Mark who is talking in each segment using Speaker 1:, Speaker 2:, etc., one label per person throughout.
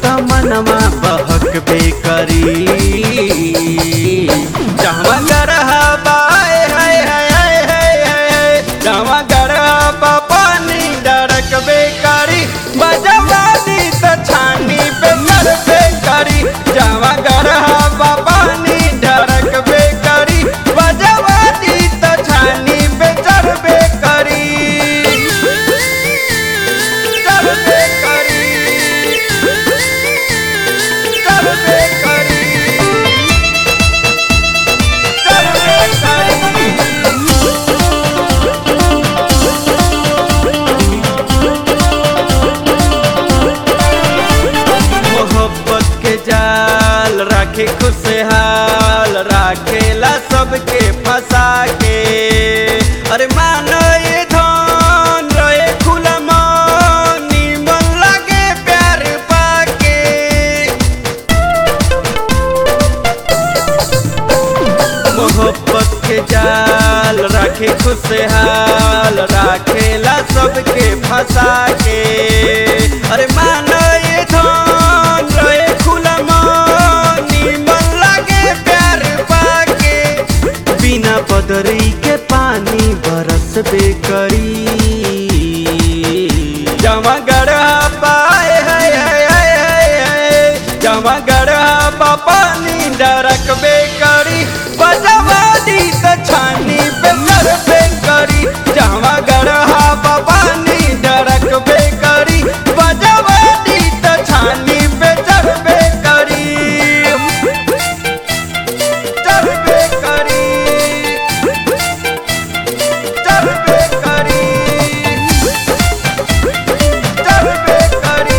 Speaker 1: त मनवा बहकबे करी जहवा गरहा बाए हाय हाय हाय हाय हाय जहवा गरहा बा पानी डरकबे करी बजवानी त छानी पे मरबे करी जहवा गरहा बा पानी डरकबे करी बजवानी त छानी पे चढ़बे करी चढ़बे करी चढ़बे करी चढ़बे करी मोहब्बत के जाल राखे खुशहाल राखेला सबके फंसा के अरे मानो ये धन रहे खुला मन निमन लागे प्यार पाके मोहब्बत के जाल राखे खुशहाल राखेला सबके फंसा के अरे मानो ये धन रहे खुला मन निमन लागे प्यार पाके बिना बदरी के पानी बरस बे करी जमा गढ़ा पाए हाय हाय हाय हाय हाय जमा गढ़ा पा पानी डरक बे करी बजवानी त छानी पे सर पे करी जमा गढ़ा पा पानी डरक बे करी बजवानी त छानी पे चढ़बे करी चढ़बे करी चढ़बे करी चढ़बे करी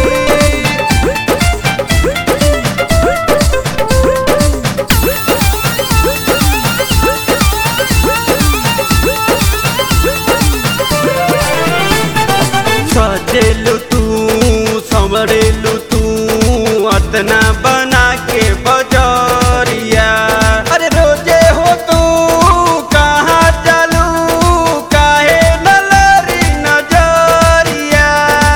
Speaker 1: सजेलु तू संवरेलु तू अतना बना के बजरिया अरे रोजे हो तू कहाँ चलू काहे नलरी नजरिया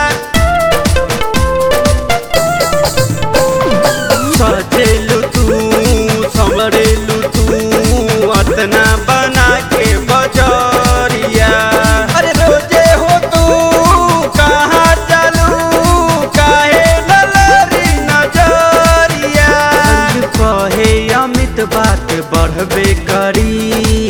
Speaker 1: सजेलु तू संवरेलु तू अतना बना के बजरिया अरे रोजे हो तू कहाँ चलू काहे ललरी नजरिया कहे अमित बात बढ़बे करी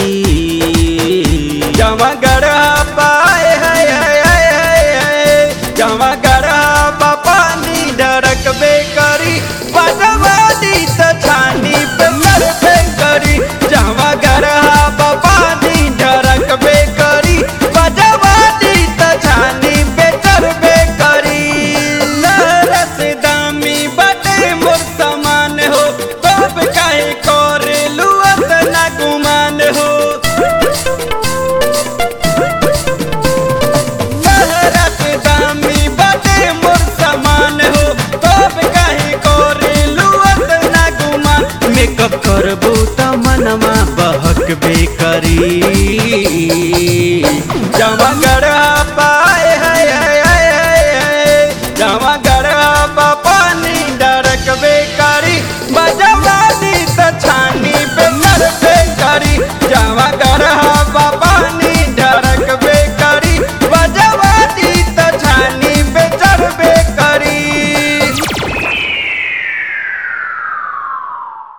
Speaker 1: जमा गढ़ा पाए हाय हाय हाय हाय हाय जमा गढ़ा पा पानी डरकबे करी बजवानी त छानी पे मरबे करी जमा गढ़ा पा पानी डरकबे करी बजवानी त छानी पे चढ़बे करी लहरस दामी बटे मोर समान हो तब काहे करेलू अतना गुमान हो लहरस दामी बटे मोर समान हो तब काहे करेलू अतना गुमान मेकअप करबू त मनवा बहकबे करी जमा कर